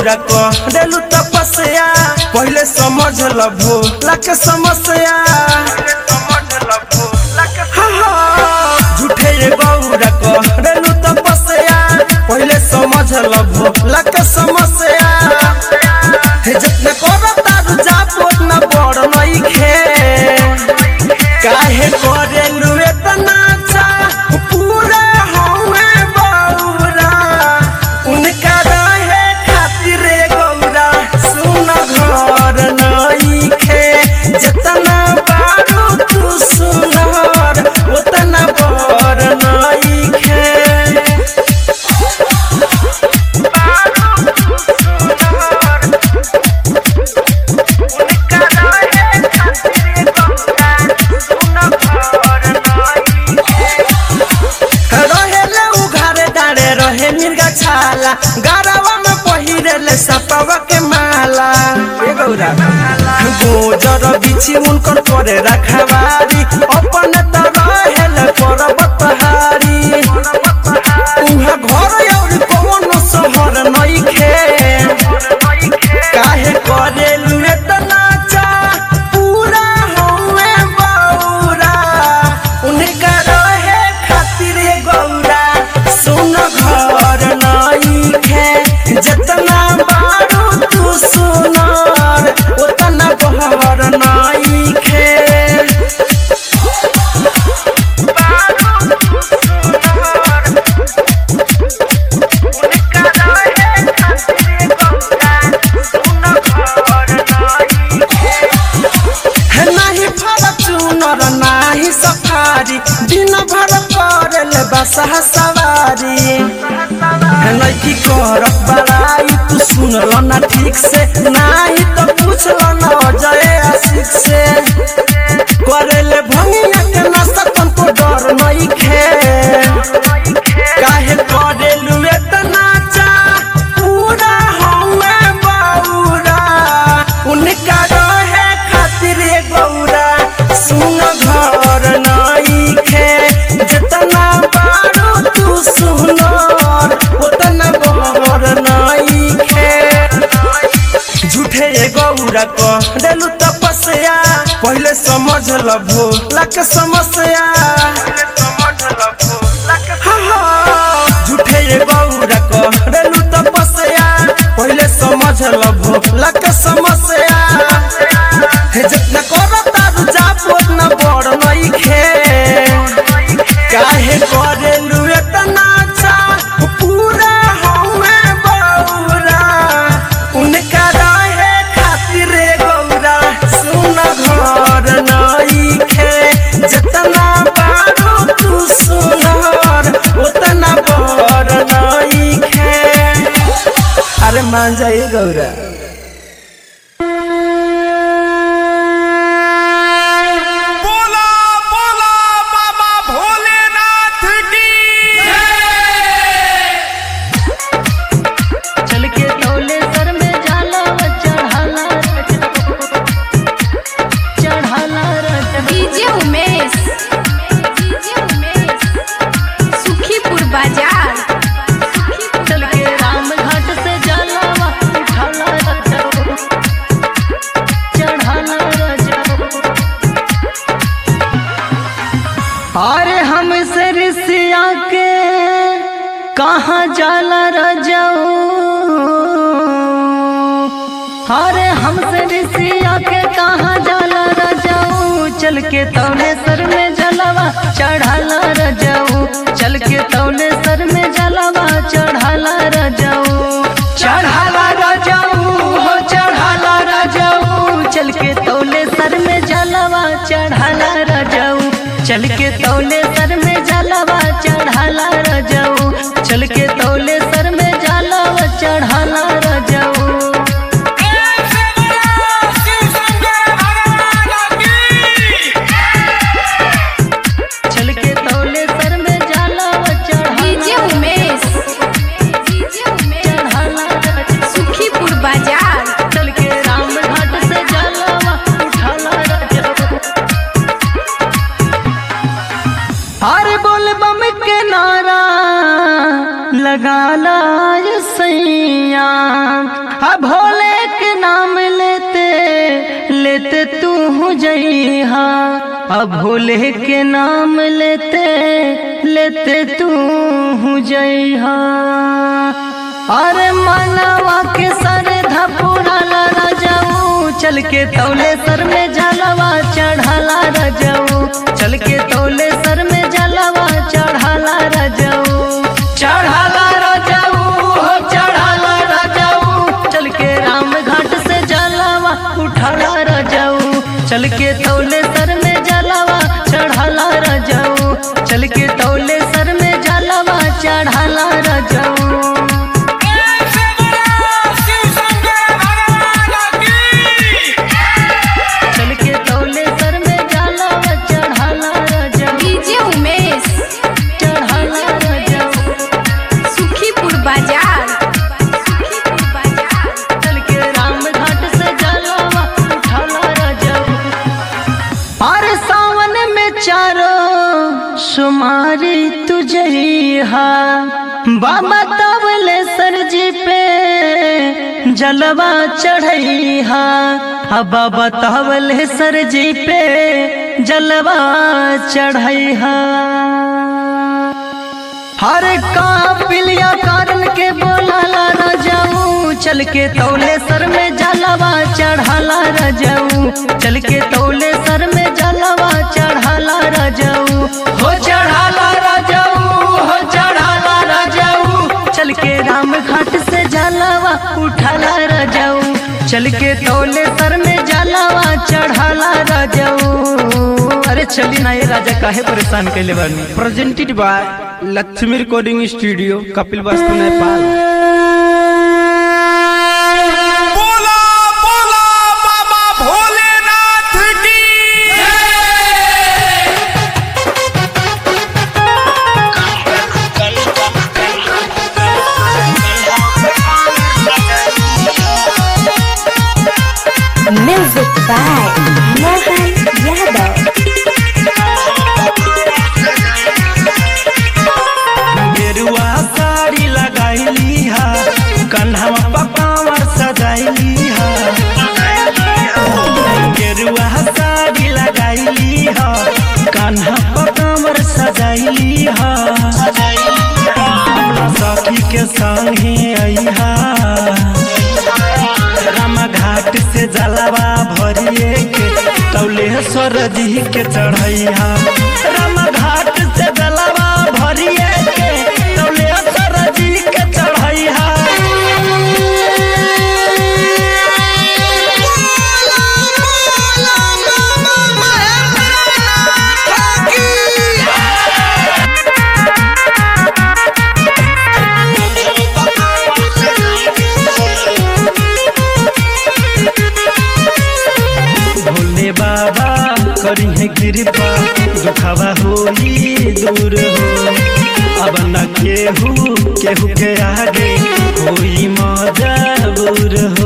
गौरा करेलू तपस्या पहले समझ ल भोला के समस्या हाँ, हाँ, झूठे ये गौरा करेलू तपस्या पहले समझ ल भोला के समस्या हे जितना करो तारू जाप उतना बड़ नइखे काहे करेलू इतना चा पूरा हमे बौरा उनका रहे खातिर गौरा सुन घर नइखे जितना बारू तू सुनर उतना बड़ नइखे रहेले उघारे डाँडे रहे मिर्गा छाला गरवा में पहिरेले सपवा के माला ए गौरा गोजर बिछी उनकर करे रखवारी अपन त रहेले पर्वत हारी उहाँ घर और कौन शहर नइखे काहे करेलु एतना चा पूरा हमे बौरा उनका रहे खातिर गौरा सुन घर नइखे जितना बारू तू सुनर उतना बहर नइखे है नाही फॉर्च्यूनर नाही सफारी दिन भर करल बसहा सवारी है लड़की करत बड़ाई तू सुनल ना ठीक से नाही तो पूछल ना अजय आशिक से करेले भंगिया के नशा तुमको डर नहीं खे काहे करेलू इतना चा पूरा हमे बौरा उनका रहे खातिर गौरा सुन घर नइखे जितना बारू तू सुनर उतना बहर नइखे झूठे ये गौरा करेलू तपस्या पहले समझ ल भोला के समस्या हाँ, हाँ, झूठे ये गौरा करेलू तपस्या पहले समझ ल भोला के समस्या हे जितना करो तारू जाप उतना बड़ नइखे काहे करेलू इतना चा पूरा हमे बौरा उनका रहे खातिर गौरा सुन घर नइखे जितना बारू तू सुनर उतना बड़ नइखे अरे मान जाइए गौरा बोला बोला बाबा भोलेनाथ की चल के तौले सर में जाला व चढ़ाला चढ़ाला रट डीजे उमेश डीजे उमेश सुखीपुर बाजार चल के राम घाट से जाला व उठाला रट चढ़ाला रट अरे हम से ऋषिया के कहाँ जाला रजाऊ अरे हमसे ऋषिया के कहाँ जाला रजाऊ चल के तौले सर में जलवा चढ़ाला रजाऊ चल के तौले सर में जलवा चढ़ाला रजाऊ चढ़ाला रजाऊ हो चढ़ाला रजाऊ चल के तौले सर में जलवा चढ़ाला रजाऊ चल के तौले सर में जलवा चढ़ाला रजाऊ चल के तौले सर में जलवा चढ़ाला रजाऊ चल के तौले सर में जाला व चढ़ाला डीजे उमेश डीजे उमेश चढ़ाला रजाऊ सुखीपुर बाजार चल के राम घाट से जाला व उठाला रजाऊ अरे बोल बम के नारा तू जइहा अब भोले के नाम लेते लेते तू जइहा अरे मनवा के सर धपुराला रजऊ चल के तौले सर में जलवा चढ़ाला रजऊ चल के तौले सर में जलवा चढ़ाला रजऊ चढ़ाला रजऊ हो चढ़ाला रजऊ चल के राम घाट से जलवा उठाला रजऊ चल के तौले सर में जलवा चढ़ाला रजऊ चल के तौले सर में जलवा चढ़ाला रजऊ चल के तौले सर में जलवा चढ़ाला रजऊ डीजे उमेश चढ़ाला रजऊ सुखीपुर बाजार सुखीपुर बाजार चल के राम घाट से जलवा उठाला रजऊ और सावन में चारो सुमारी तुझहा बाबा तबले सरजी पे जलवा चढ़ैहा हा बाबा तबले सरजी पे जलवा चढ़ैहा हर का पिलिया कारण के बोलाला रजाऊ चल के तौले सर में जलवा चढ़ाला रजाऊ चल के तौले सर में जलवा चढ़ाला रजाऊ हो चढ़ाला रजाऊ हो चढ़ाला रजाऊ चल के राम घाट से जलवा उठाला रजाऊ चल के तौले सर में जलवा चढ़ाला रजाऊ अरे चली ना ये राजा काहे परेशान कैले बानी presented by Lakshmi recording studio Kapilvastu Nepal बोला बोला बाबा भोलेनाथ की Music by Mohan Yadav. गेरुआ साड़ी लगाईली हा कन्हवा पकावर सजाइली हा गेरुआ साड़ी लगाईली हा कन्हा पकावर सजाइली हा सखी के संगे अइहा राम घाट से जलवा भरिए के तौलेश्वर जी के चढ़ैया राम घाट से जलवा भरिए के तौलेश्वर जी के चढ़ैया भोले बाबा करी है कृपा दुखावा होई दूर हो अब न केहू केहू के आगे होई मजबूर हो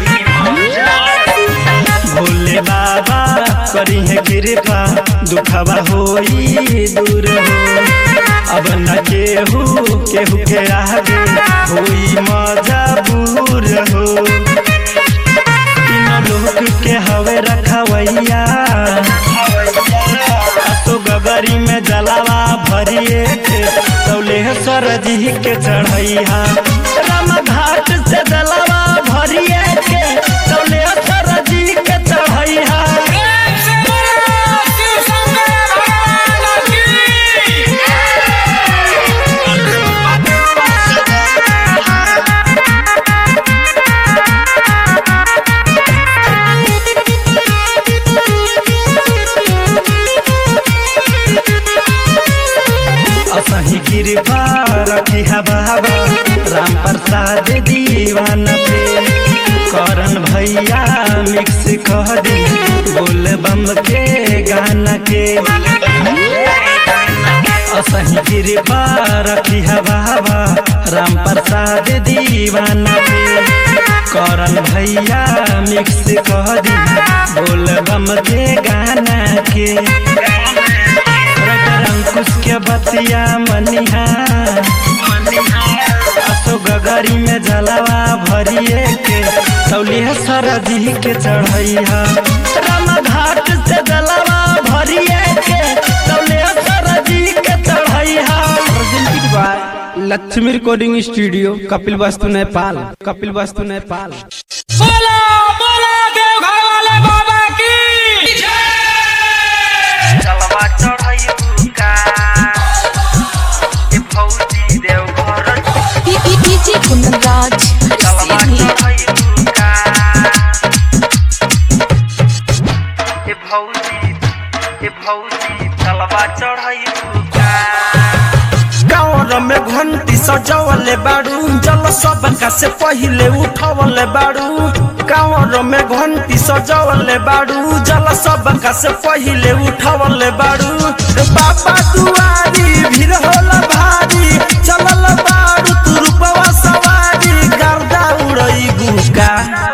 भोले बाबा करी है कृपा दुखावा होई दूर हो अब न केहू केहू के आगे होई मजबूर हो तीनों लोक के हवे रखवैया तो गगरी में जलावा भरिए के तौलेश्वर जी के चढ़ैया राम घाट से जलावा भरिए के तौलेश्वर जी के चढ़ैया असही कृपा रखी है बाबा राम प्रसाद दीवान पे करन भैया मिक्स कह दी बोल बम के गाना के असही कृपा रखी है बाबा राम प्रसाद दीवान पे करन भैया मिक्स कह दी बोल बम के गाना के रटर अंकुश के बतिया मनिहा असो गगरी में जलवा भरिए के तौलिया सरजी के चढ़ैया राम घाट से जलवा भरिए के तौलिया सरजी के चढ़ैया presented by Lakshmi recording studio Kapilvastu Nepal Kapil Kapilvastu Nepal बोला बोला देवघर वाले बाबा की जलवा चढ़ैया ए फौजी देव घर डीजे कुंदराज जलवा चढ़ैया ए फौजी ए फौजी जलवा चढ़ैया गाँव में घंटी सजवले बाड़ू जल सबका से पहिले उठवले बाड़ू गाँव में घंटी सजवले बाड़ू जल सबका से पहिले उठवले बाड़ू बाबा दुआरी भीड़ होला भारी चलल बाड़ू तू रूपवा सवारी गर्दा उड़ई गुका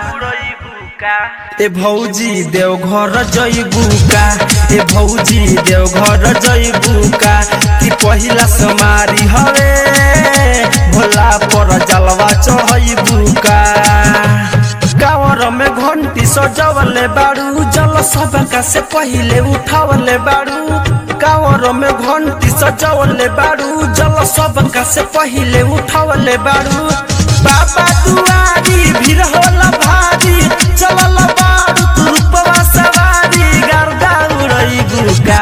ए भौजी देवघर जइबू का ए भौजी देवघर जइबू का कि पहिला समारी हवे भोला पर जलवा चढ़इबू का गाँवर में घंटी सजवले बाड़ू जल सबका से पहिले उठावले बाड़ू गाँवर में घंटी सजवले बाड़ू जल सबका से पहिले उठावले बाड़ू बाबा दुआरी भीड़ होला भारी चलल बाड़ू तू रूपवा सवारी गर्दा उड़ई गुका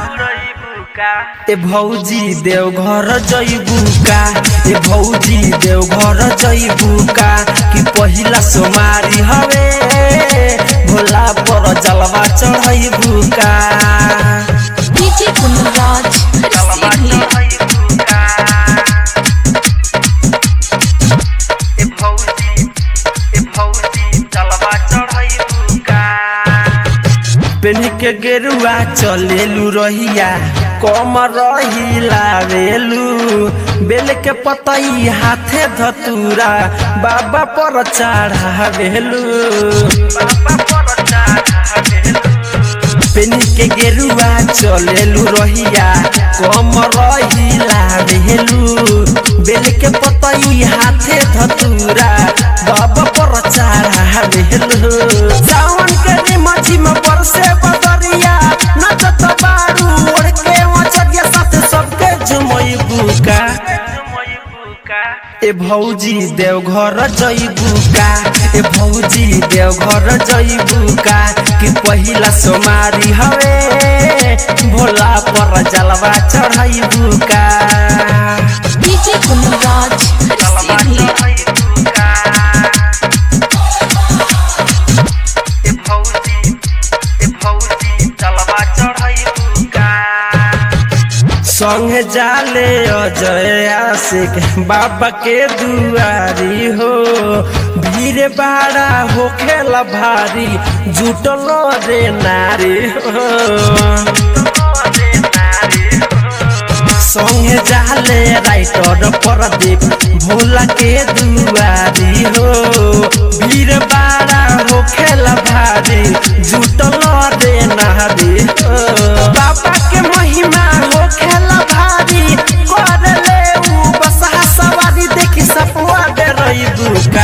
ए भौजी देवघर जइबू का ए भौजी देवघर जइबू का कि पहिला सोमारी हवे भोला पर जलवा चढ़इबू का डीजे कुंदराज जलवा चढ़इबू का ए भौजी ए भौजी जलवा चढ़इबू का पेनी के गेरुआ चलेलू रहिया कम रही लावेलू बेल के पतई हाथे धतूरा बाबा पर चढ़ावेलू बाबा पर चढ़ावेलू पेनी के गेरुआ चलेलू रहिया कम रही लावेलू बेल के पतई हाथे धतूरा बाबा पर चढ़ावेलू सावन के निमची में बरसे बदरिया नचत बारू ओढ़ के मचरिया साथ सबके झुमई बुका ए भौजी देवघर जइबू का ए भौजी देवघर जइबू का कि पहिला सोमारी हवे भोला पर जलवा चढ़इबू का डीजे कुंदराज जलवा चढ़इबू का ए भौजी ए भौजी जलवा चढ़इबू का संग जाले अजय आशिक बाबा के दुआरी हो भीड़ बाड़ा होखेला भारी जुटल रे नारी हो संगे जाले राइटर प्रदीप भोला के दुआरी हो भीड़ बाड़ा होखेला भारी जुटल रे नारी हो बाबा के महिमा होखेला भारी कर ले ऊ बसहा सवारी देखी सपवा दे रही बुका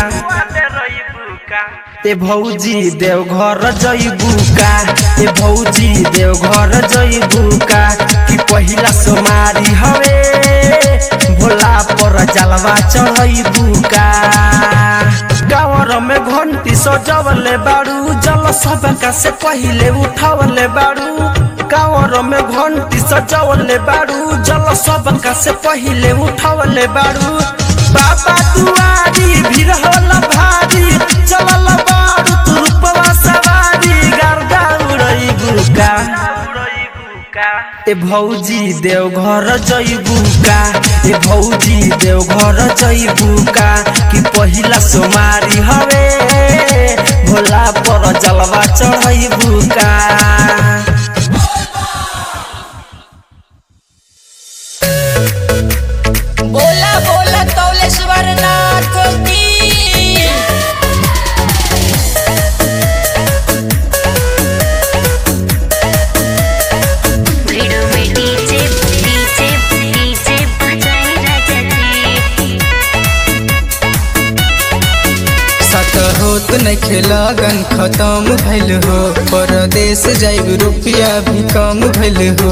ए भौजी देवघर जइबू का ए भौजी देवघर जइबू का कि पहिला सोमारी हवे भोला पर जलवा चढ़इबू का गाँवर में घंटी सजवले बाड़ू जल सबका से पहिले उठावले बाड़ू गाँवर में घंटी सजवले बाड़ू जल सबका से पहिले उठावले बाड़ू बाबा दुआरी भीड़ होला भारी चलल बाड़ू तू रूपवा सवारी गर्दा उड़ई गुका ए भौजी देवघर जइबू का ए भौजी देवघर जइबू का कि पहिला सोमारी हवे भोला पर जलवा चढ़इबू का बोला बोला कौलेश्वर नाथ की भिड़ो में डीजे डीजे डीजे बजाए राजा जी नइखे लगन खत्म भइल हो परदेश जाइब रुपया भी कम भइल हो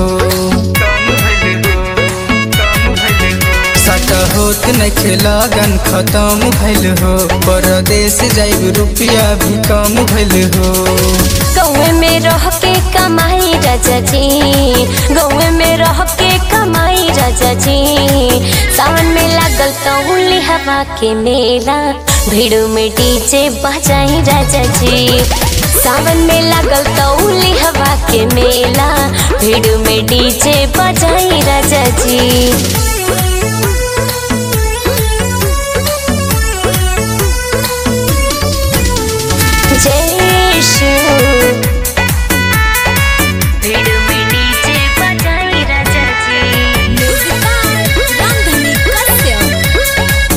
सट होत नइखे लगन खत्म भइल हो परदेश जाइब रुपया भी कम भइल हो गौवे में रह के कमाई राजा जी गौवे में रह के कमाई राजा जी सावन में लागल तौली हवा के मेला भीड़ में डीजे बजाई राजा जी सावन में लागल तौली हवा के मेला भीड़ में डीजे बजाई राजा जी जय शिव भीड़ में डीजे बजाई राजा जी रामधनी कश्यप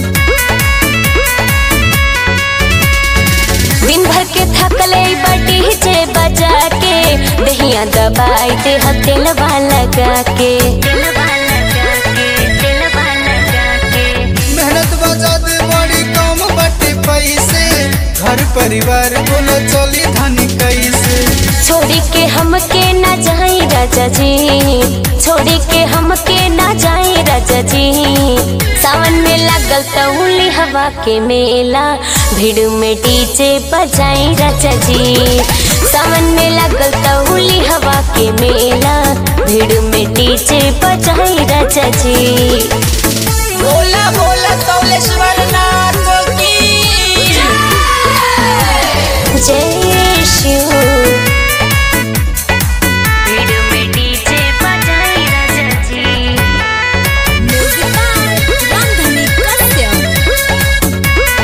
दिन भर के थकले बटी जे बजा के दहिया दबाई दे तेलवा लगा के तेलवा लगा के तेलवा लगा के मेहनत बचत बड़ी कम बटे पैसे घर परिवार बोलो चली धनी कैसे छोड़ी के हमके ना जाई राजा जी छोड़ी के हमके ना जाई राजा जी सावन में लागल तौली हवा के मेला भीड़ में डीजे बजाई राजा जी सावन में लागल तौली हवा के मेला भीड़ में डीजे बजाई राजा जी बोला बोला कौलेश्वर नाथ की जय शिव भीड़ में डीजे बजाई राजा जी रामधनी कश्यप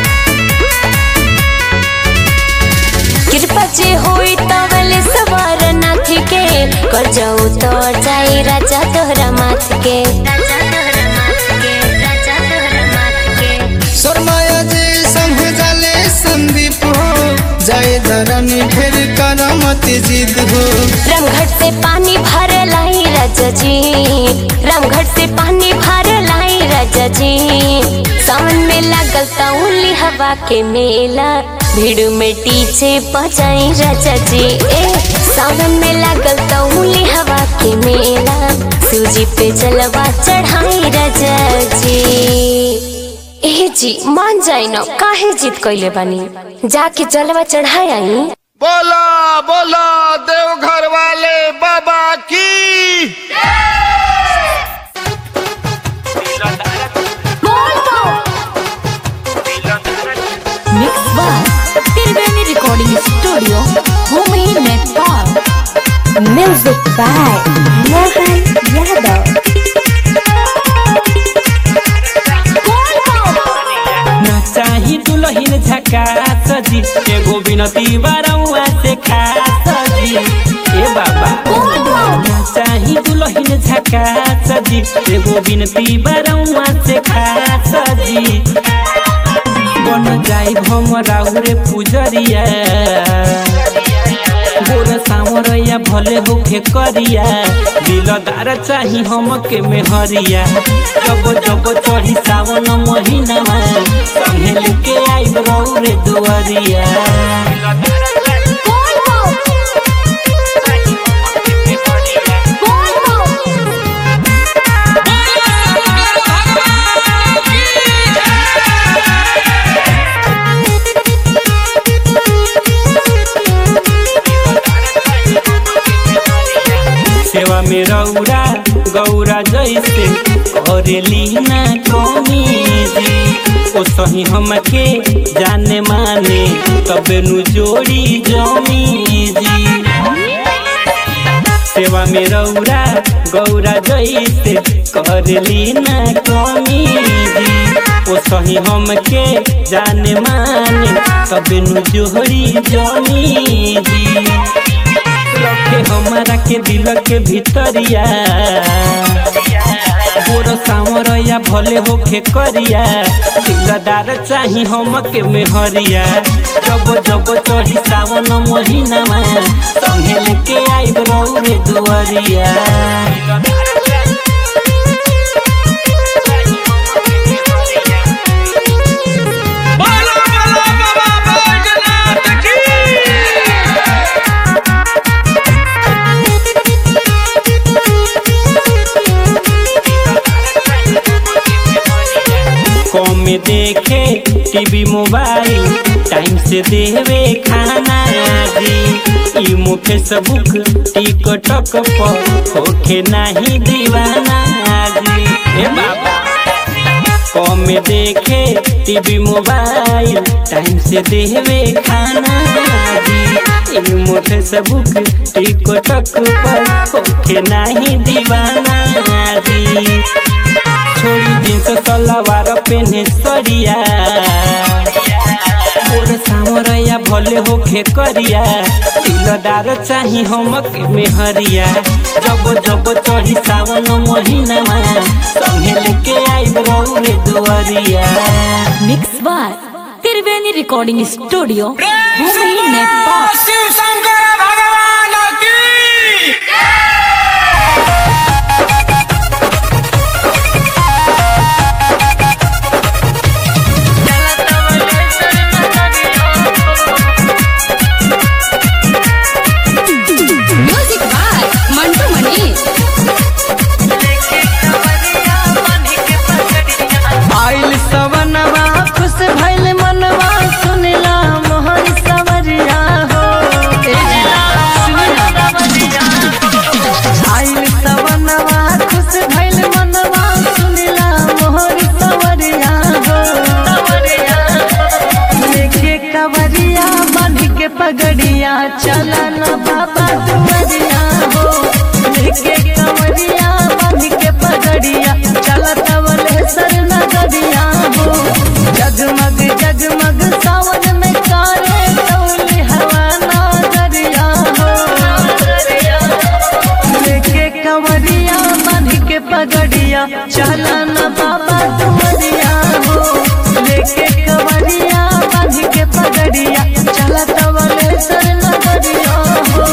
कृपा जे होई तवले सवार नाथ के कर जाऊ तो जाई राजा तोहरा माथ के राजा तोहरा माथ के राजा तोहरा माथ के शर्माया जी संग जाले संदीप हो जाए धरनी ढेर करमत जिद हो रामघाट से पानी भर लाई राजा जी रामघाट से पानी भर लाई राजा जी सावन में लागल तौली हवा के मेला भीड़ में टीचे बजाई राजा जी ए सावन में लागल तौली हवा के मेला सूजी पे जलवा चढ़ाई राजा जी ए जी मान जाई न काहे जिद कैले बानी जाके जलवा चढ़ाई आई बोला बोला देवघर वाले बाबा की mix by Triveni recording studio Bhumi Nepal music by Mohan Yadav ना चाही दुलहिन झकास जी एगो बिनती बारौआ से खास जी ए बाबा ना चाही दुलहिन झकास जी एगो बिनती बारौआ से खास जी बन जाई हम राउरे पुजरिया गोर सावरैया भले होखे करिया दिलदार चाही हमके मेहरिया जब जब चढ़ी सावन महीनामा संगे लेके आई रौरे दुआरिया सेवा में रौरा गौरा जैसे करेली ना कमी जी ओ सही हमके जाने माने तबे नु जोड़ी जमी जी सेवा में रौरा गौरा जैसे करेली ना कमी जी ओ सही हमके जाने माने तबे नु जोड़ी जमी जी रखे हमारा के दिल के भीतरिया गोर सावरया भले होखे करिया दिलदार चाही हमके मेहरिया जब जब चढ़ी सावन महीनामा संगे लेके आई रौरे दुआरिया बोला बोला बाबा बैजनाथ की देखे टीवी मोबाइल टाइम से देवे खाना जी इमो फेसबुक टिकटॉक पर होखे नहीं दीवाना जी ए बाबा कम देखे टीवी मोबाइल टाइम से देवे खाना जी इमो फेसबुक टिकटॉक पर होखे नहीं दीवाना जी छोड़ी जींस सलवार पेने सरिया मोर सामरया भले होखे करिया दिलदार चाही हमक में हरिया जब जब चढ़ी सावन महीना संगे लेके आई रे दुआरिया mix by Triveni recording studio Bhumi Nepal Shiv Shankar भगवान की म्यूजिक बाय मंटू मनीष आइल सवनवा खुश भइल मनवा सुनला मोहन सवरिया हो आइल सवनवा खुश भइल मनवा सुनला मोहन सवरिया हो लेके कवरिया बांध के पगड़िया चला न बाबा दुवरिया हो लेके कवरिया बांध के पगड़िया चला तवले सर नगरिया हो जगमग जगमग सावन में कारे तौली हवा नगरिया हो लेके कवरिया बांध के पगड़िया चला न बाबा दुवरिया हो लेके कवरिया बांध के पगड़िया चला तवले सर नगरिया हो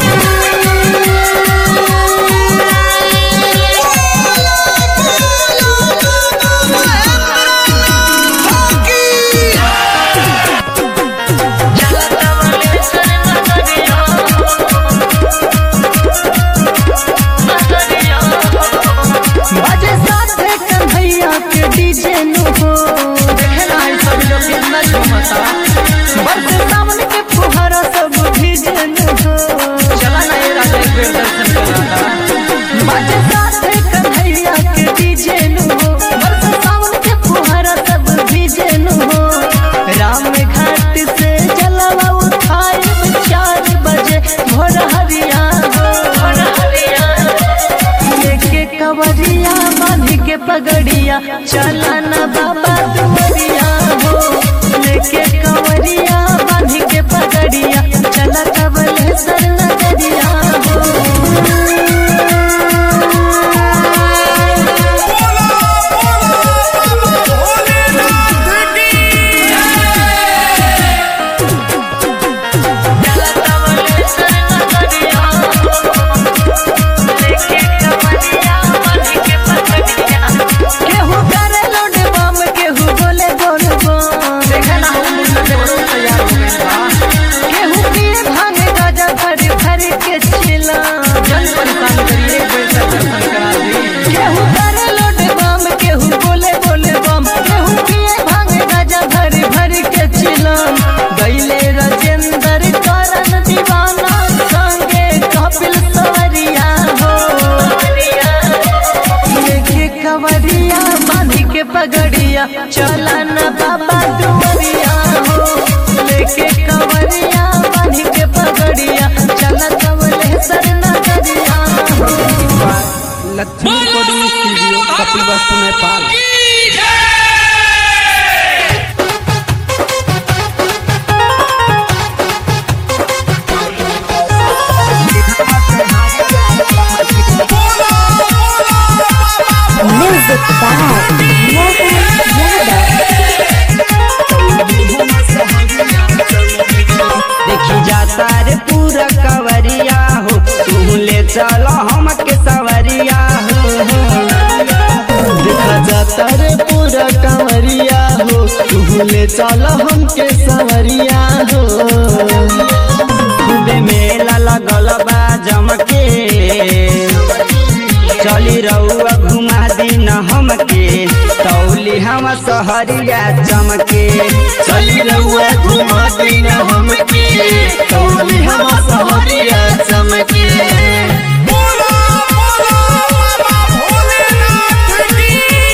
बाजे साथे कन्हैया के डीजे नु हो देखना है सब लोग कितना झूमता बरसे सावन के फुहारा सब भीजे नु हो चला ना ये राजा एक बेर दर्शन कराता बाजे साथे कन्हैया के डीजे नु हो बरसे सावन के फुहारा सब भीजे नु हो राम घाट से जलवा उठाए चार बजे भोर हरिया हो भोर हरिया लेके कवरिया बांध के पगड़िया चला न बाबा दुवरिया हो लेके कवरिया बांध के पगड़िया चला कबले सर नगरिया हो केहू करे लोड बम केहू बोले बोल बम देखना हम मुन्ना देवरो तैयार हो गइल बा केहू पिए भांग गाजा भरी भरी के चिला जन परेशान करिए एक बेर से दर्शन करा दी केहू करे लोड बम केहू बोले बोले बम केहू पिए भांग गाजा भरी भरी के चिला गइले राजेंद्र करन दीवाना संगे कपिल सवरिया हो लेके कवरिया बांध के पगड़िया चला न बाबा दुवरिया हो लेके कवरिया बांध के पगड़िया चला तवले सर नगरिया हो Lakshmi recording studio Kapilvastu Nepal music by Mohan Yadav देखी जाता रे पूरा कवरिया हो तू ले चलो हमके सवरिया हो देखा जाता रे पूरा कंवरिया हो तू ले चलो हमके सवरिया हो खूबे मेला लगल बा जमके चली रहुआ घुमा दी न हमके तौली हम सब सहरिया चमके चली रउआ घुमा दिन हमके कौली हम सहरिया चमके बोला बोला बाबा भोलेनाथ की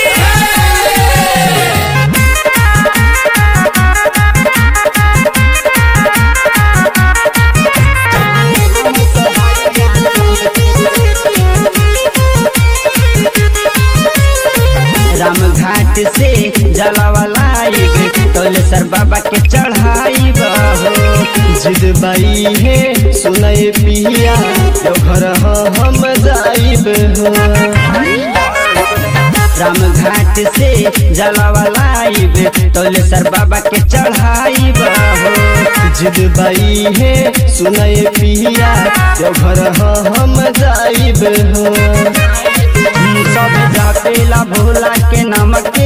राम घाट से जलावा लाइब तोलेसर बाबा के चढ़ाई हो जिद बाई है सुनय पिया यो घर हम जाइब हो राम घाट से जलावा लाइब तोलेसर बाबा के चढ़ाई हो जिद बाई है सुनय पिया यो घर हम जाइब हो सब जापेला भोला के नमके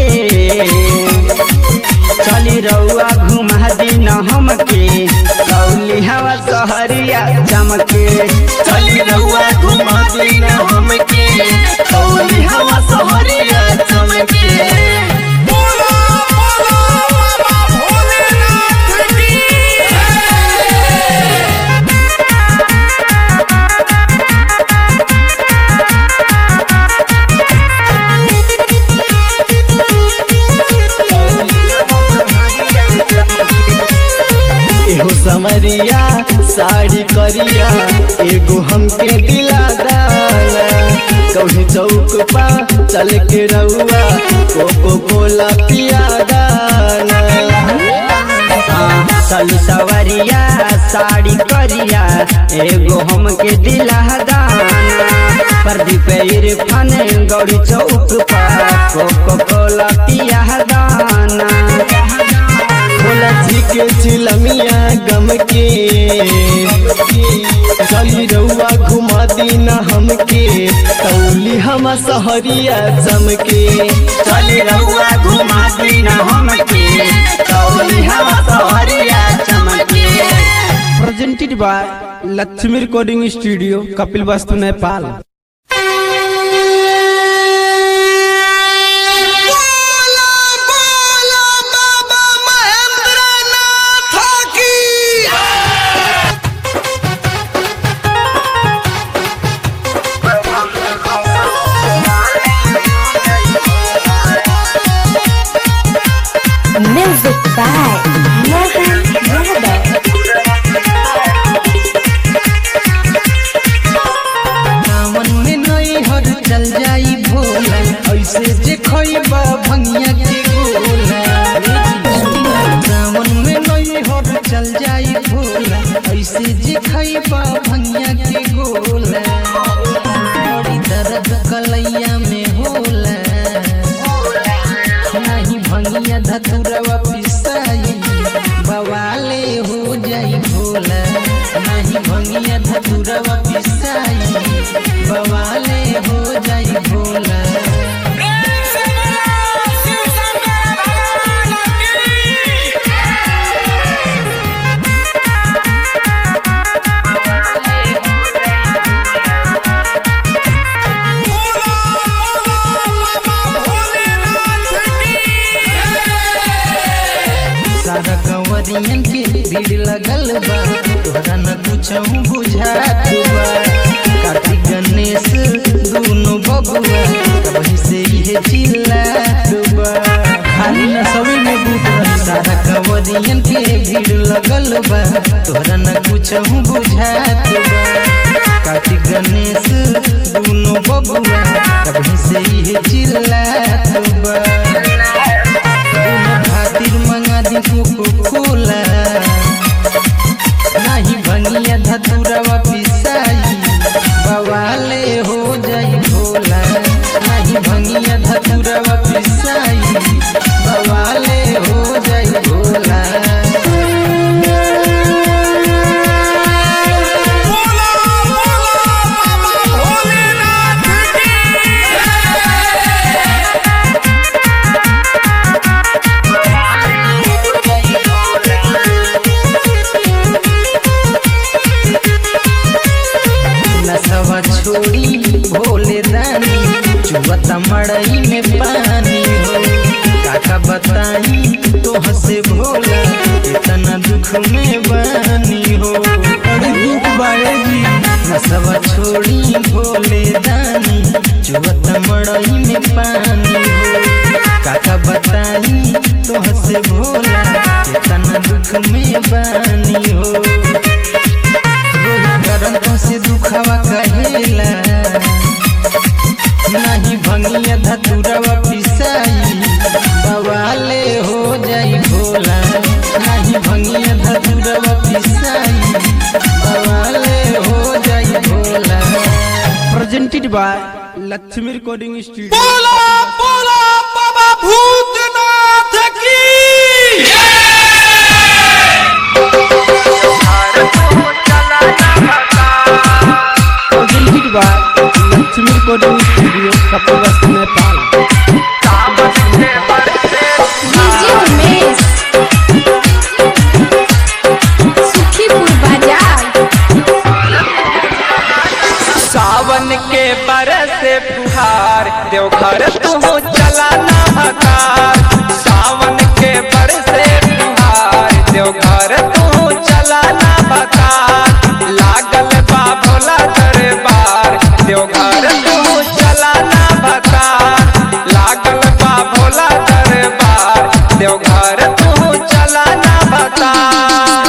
चली रउआ घुमा दिन हमके कौली हवा सहरिया चमके चली रउआ घुमा दिन हमके कौली हम सहरिया चमके बोला बोला बाबा भोलेनाथ की एहो समरिया साड़ी करिया एगो हमके दिला दाना कभी चौक पा चल के रउआ कोको कोला पिया दाना चलू सवरिया साड़ी करिया एगो हमके दिला दाना प्रदीप इरफान गौरी चौक पर कोको कोला पिया दाना भोला जी के चिलमिया गम के चली रउआ घुमा दीना हमके कौली हम सहरिया चमके चली रउआ घुमा दिन हमके कौली हम सहरिया चमके presented by Lakshmi recording studio Kapilvastu Nepal music by Mohan Yadav सावन में नई हर चल जाई भोला ऐसे जे खइबा भंगिया के गोला सावन में नई हर चल जाई भोला ऐसे जे खइबा भंगिया के गोला बड़ी दर्द कलैया में होला नहीं भंगिया धतुरवा पिसाई बवाले हो जाई भोला नहीं भंगिया धतुरवा पिसाई बवाले हो जाई भोला प्रेम से बोला शिव शंकर भगवान की बोला बोला बाबा भोलेनाथ की सारा कंवरियन के भीड़ लगल बा तोहरा न कुछौ बुझात बा कार्तिक गणेश दोनों बबुआ वहीं से ये चिल्लात बा खाली न सभी में बूट रही सारा कंवरियन के भीड़ लगल बा तोहरा न कुछौ बुझात बा कार्तिक गणेश दोनों बबुआ वहीं से ये चिल्लात बा खातिर मंगा दी कोको कोला नहीं भंगिया धतुरवा पिसाई बवाले हो जाई भोला नहीं भंगिया धतुरवा पिसाई बवाले हो जाई भोला बोला बोला बाबा भोलेनाथ की नसवा छोड़ी भोले दानी चुवत मड़ई में पानी हो काका काका बताई तो हसे भोला इतना दुख में बानी हो अरे दुख बाड़ेगी नसवा छोड़ी भोले दानी चुवत मड़ई में पानी हो काका बताई तो हसे भोला इतना दुख में बानी हो रोज करन से दुखवा कहेला नहीं भंगिया धतुरवा पिसाई बवाले हो जाई भोला नहीं भंगिया धतुरवा पिसाई बवाले हो जाई Bhola presented by Lakshmi recording studio बोला बोला बाबा भूतनाथ की presented by Lakshmi recording studio Kapilvastu Nepal DJ Umesh Sukhipur बाजार सावन के बरस फुहार देवघर तू चला ना हकार सावन के बरस फुहार देवघर तू चला ना हकार लागल बा भोला दरबार देवघर तू चला ना हकार लागल बा भोला दरबार देवघर तू चला ना हकार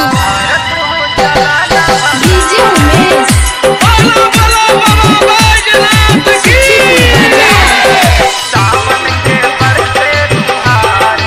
डीजे उमेश बोला बोला बाबा बैजनाथ की सावन के बरसे फुहार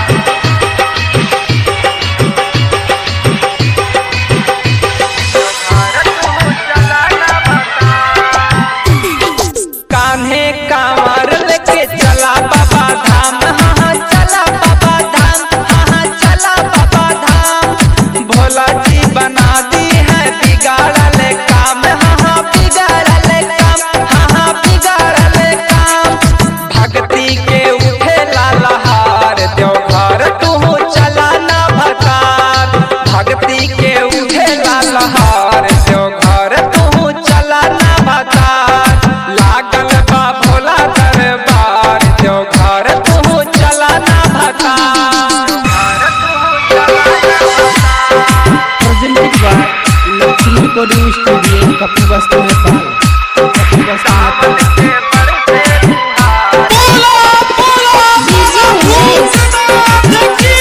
कान्हे कांवर लेके चला बाबा धाम हाँ हाँ चला बाबा धाम हाँ हाँ चला बाबा धाम भोला जी बना दी है बिगाड़ल काम हाँ हाँ बिगाड़ल काम हाँ हाँ बिगाड़ल काम भक्ति के उठे लालहार देवघर तू चला ना भकार भक्ति के उठे लालहार देवघर तू चला ना भकार लागल बा भोला दरबार देवघर तू चला ना भकार presented by Lakshmi recording studio Kapilvastu Nepal Kapilvastu Nepal बोला बोला डीजे उमेश भूतनाथ की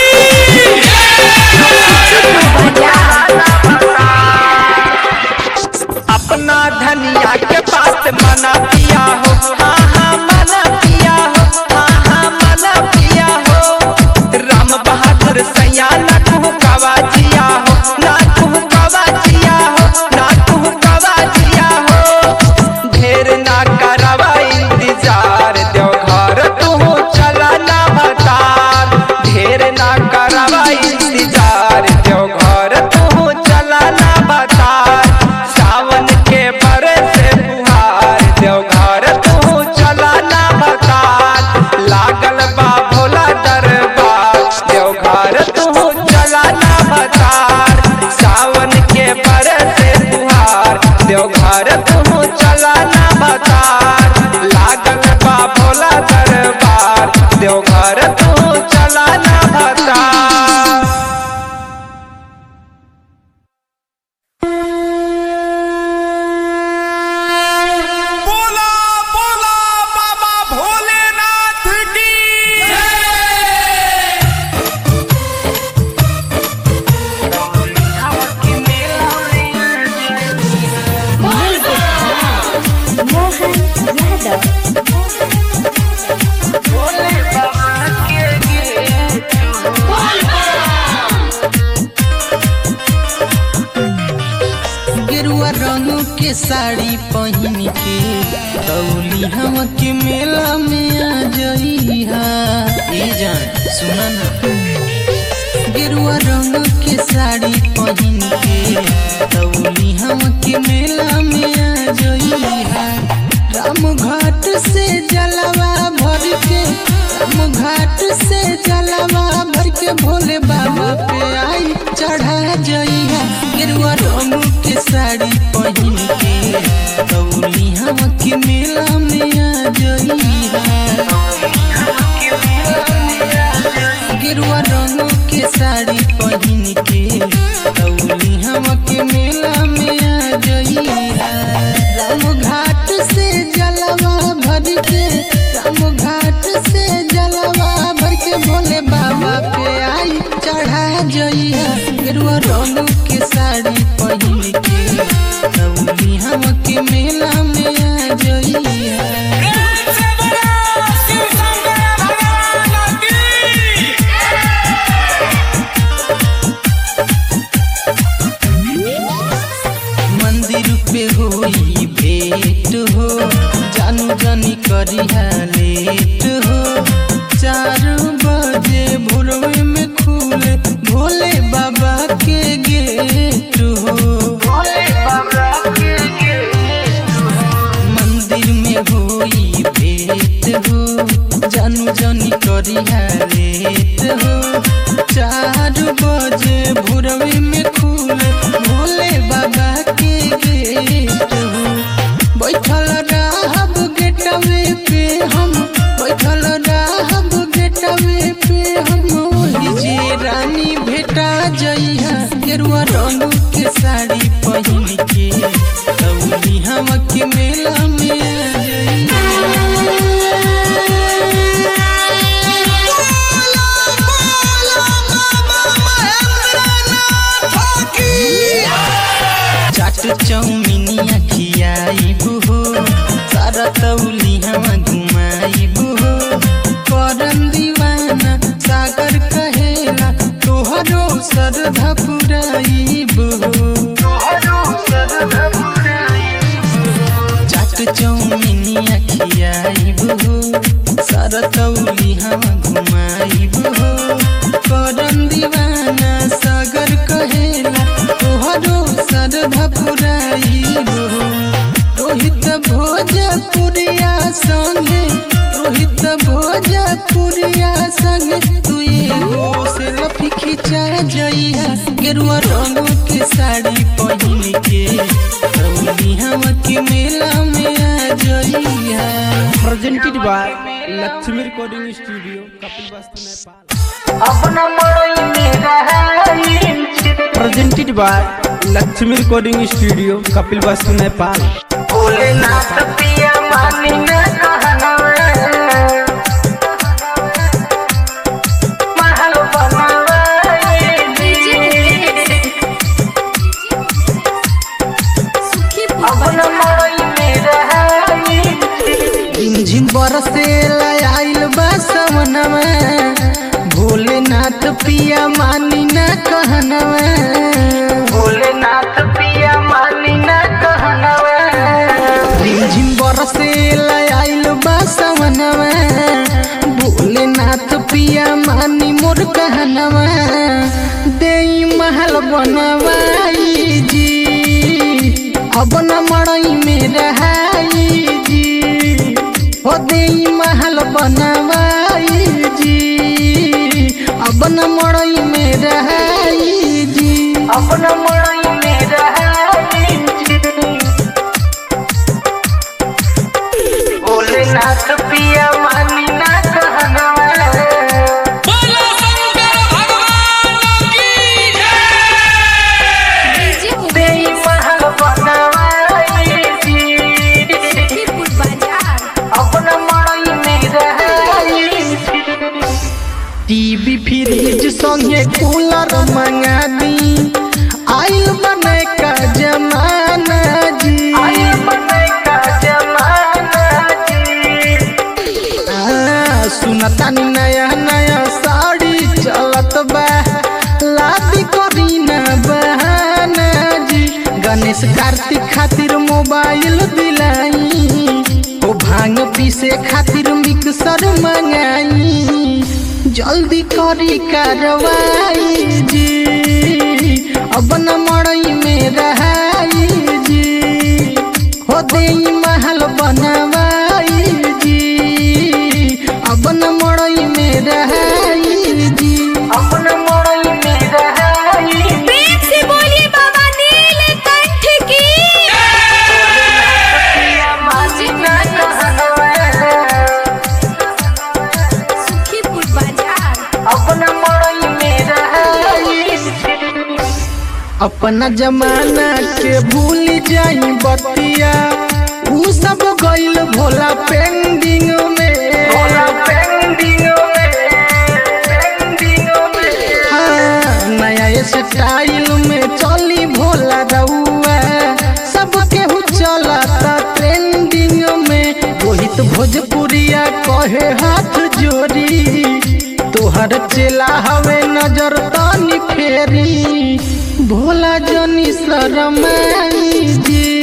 अपना धनिया के पास मना पिया हो हाँ हाँ मना पिया हो हाँ हाँ मना पिया हो राम बहादुर सैया ना तू कवा जिया हो ना तू कवा जिया हो ना तू कवा जिया हो ढेर ना करवा इंतजार देवघर तू चला ना भतार ढेर ना करवा इंतजार देवघर तू चला ना भतार सावन के बरस फुहार देवघर तू चला ना भतार लागल बा भोला दरबार देवघर तू चला ना भतार सावन के बरस फुहार देवघर तू चला ना भतार लागल बा भोला दरबार देवघर तू चला ना भतार बोला बोला बाबा भोलेनाथ की गेरुआ रंग के साड़ी पहन के दौली हम के मेला में आ जइहा ए जान सुना ना गेरुआ रंग के साड़ी पहन के दौली हम के मेला में आ जइहा राम घाट से जलवा भर के राम घाट से जलवा भर के भोले बाबा पे आई चढ़ा जइहा गेरुआ रंग के साड़ी पहन के दौली हम के मेला में आ जइहा जइहा प्रेम से बोलो शिव शंकर भगवान की मंदिर पे होई भेंट हो जानू जानी करिहा लेट हो चार बजे भोरवे में खुले भोले बाबा के गेट हो भोले बाबा के मंदिर में होई भेंट हो जानू जानी करिहा लेट हो चार बजे भोरवे में खुले भोले बाबा के गेट हो बैठल रहब गेटवे पे हम बैठल रहब गेटवे पे हम ओही जे रानी भेटा जइहा गेरुआ रंग के साड़ी पहिन के तौली हम के मेला में आ जइहा चाट चौमिनिया खियाइबू हो सारा तौली हम घुमाइबू हो करम दीवाना सागर कहेला तोहरो सरधा पुराइबू हो चाट चौमिनिया खियाइबू हो सारा तौली हम घुमाइबू हो करम दीवाना सागर कहेला तोहरो सरधा पुराइबू हो रोहित भोजपुरिया संगे रोहित भोजपुरिया संगे तू एगो से लफी खिंचा जइहा गेरुआ रंग के साड़ी पहिन के रौली हम के मेला में आ जइहा presented by Lakshmi recording studio Kapilvastu Nepal presented by Lakshmi recording studio Kapilvastu Nepal झिम बरसे आइल बा सवनवा भोलेनाथ पिया मानी ना कहनवा भोलेनाथ पिया मानी ना कहनवा झिम बरसे आइल बा सवनवा भोलेनाथ पिया मानी मोर कहनवा देई महल बनवाई जी अब न मड़ई में रहाई जी हो देई महल बनवाई जी अब न मड़ई में रहाई जी अब न मड़ई में रहाई जी भोलेनाथ पिया मानी ना कहनवा बोलो शंकर भगवान की जय देई महल बनवाई जी सुखीपुर बाजार अपना मड़ई में रहाई टीवी फ्रिज संगे कूलर मंगा दी आइल बने का जमाना जी आइल बने का जमाना जी आ, सुनतानी नया नया साड़ी चलत बा लादी करी ना बहाना जी गणेश कार्तिक खातिर मोबाइल दिलाई ओ भांग पीसे खातिर मिक्सर मंगाई जल्दी करी कार्रवाई जी अब न मड़ई में रहाई जी हो देई महल बनवाई जी अब न मड़ई में रहाई जी अब न मड़ई में रहाई प्रेम से बोलिए बाबा नीलकंठ की सुखीपुर बाजार अपना जमाना के भूल जाई बतिया ऊ सब गइल भोला पेंडिंग में भोला पेंडिंग में पेंडिंग में हाँ, नया स्टाइल में चली भोला रउआ सब केहू चलता ट्रेंडिंग में अमित भोजपुरिया कहे हाथ जोड़ी तोहर चेला हवे नजर तानी फेरी भोला जनी शरमाई जी